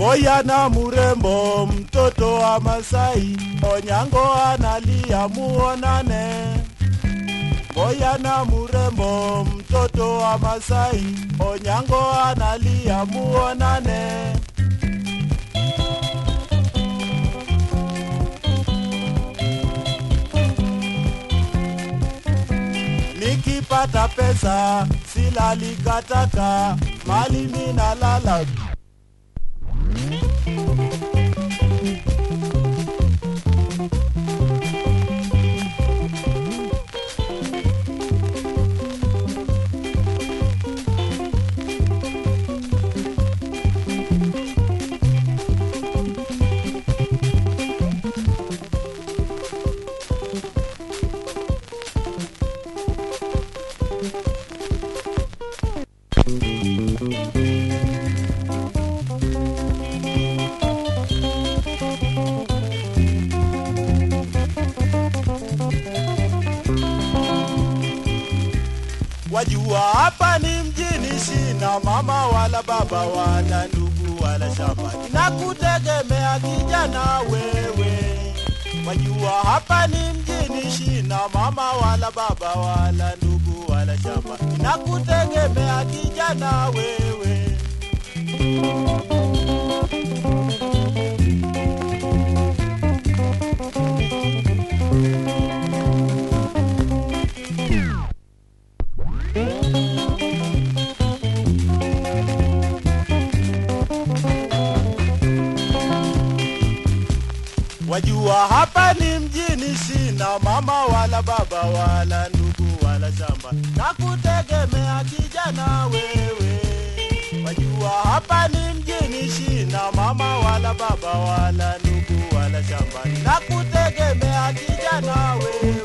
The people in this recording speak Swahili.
Boyana murembo, mtoto wa Masai, Onyango analia muonane. Boyana murembo, mtoto wa Masai, Onyango analia muonane. Nikipata pesa silali katata, mali mina lala Wajua hapa ni mjini, sina mama wala baba wala ndugu wala shamba, nakutegemea kijana wewe. Wajua hapa ni mjini, sina mama wala baba wala ndugu wala shamba, nakutegemea kijana wewe. Wajua hapa ni mjini, sina mama wala baba wala ndugu wala shamba, nakutegemea kijana wewe. Wajua hapa ni mjini, sina mama wala baba wala ndugu wala shamba, nakutegemea kijana wewe.